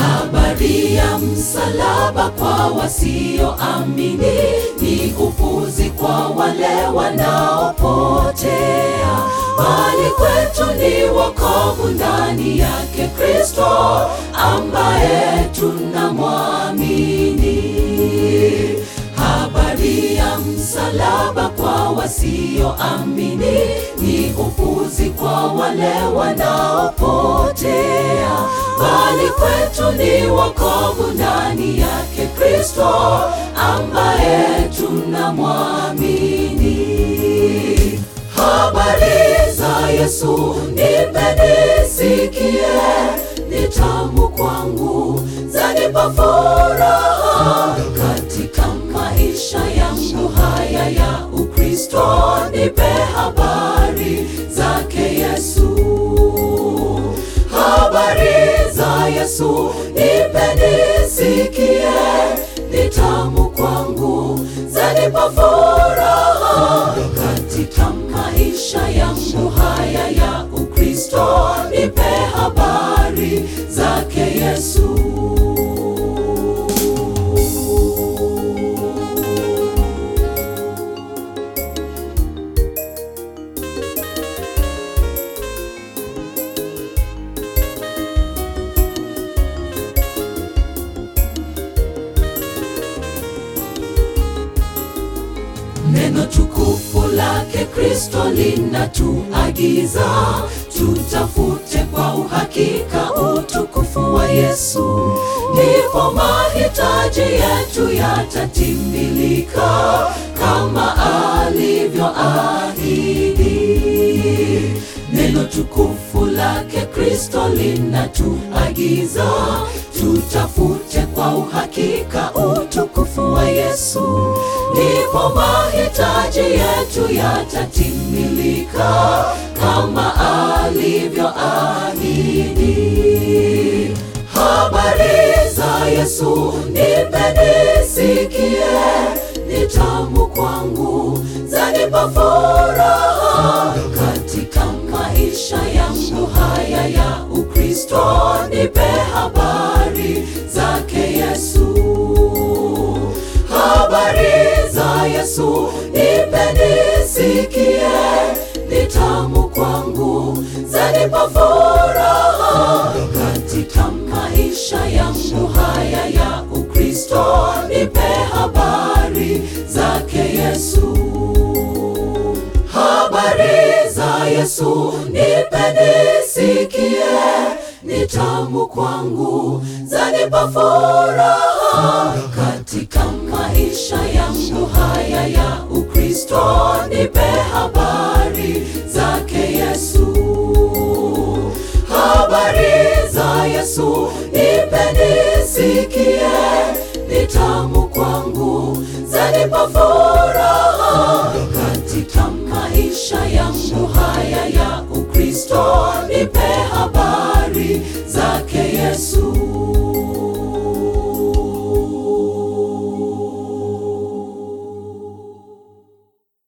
Habari ya msalaba kwa wasioamini ni upuzi kwa wale wanaopotea, bali kwetu ni wokovu ndani yake Kristo ambaye tunamwamini. Habari ya msalaba kwa wasioamini ni upuzi kwa wale wanaopotea, bali kwetu ni wokovu ndani yake Kristo ambaye tunamwamini. Habari za Yesu nipeni sikie, ni tamu kwangu, zanipa furaha katika maisha yangu haya ya Ukristo. Nipe habari zake Yesu, habari za Yesu nipeni sikie, ni tamu kwangu, zanipa furaha katika maisha yangu haya ya Ukristo. Nipe habari zake Yesu. Neno tukufu lake Kristo linatuagiza tutafute kwa uhakika utukufu wa Yesu, ndipo mahitaji yetu yatatimilika kama alivyoahidi. Neno tukufu lake Kristo linatuagiza tutafute kwa uhakika utukufu wa Yesu, ndipo mahitaji yetu yatatimilika kama alivyoahidi. Habari za Yesu nipeni sikie, ni tamu kwangu, zanipa furaha katika maisha yangu haya ya Ukristo. Nipe habari zake Yesu, habari za Yesu nipeni sikie, ni tamu kwangu, zanipa furaha katika maisha yangu haya ya Ukristo. Nipe habari zake Yesu, habari za Yesu nipeni sikie, ni tamu kwangu, zanipa furaha katika maisha yangu haya ya Ukristo. Nipe habari zake Yesu, habari za Yesu nipeni sikie, ni tamu kwangu, zanipa furaha katika maisha yangu haya ya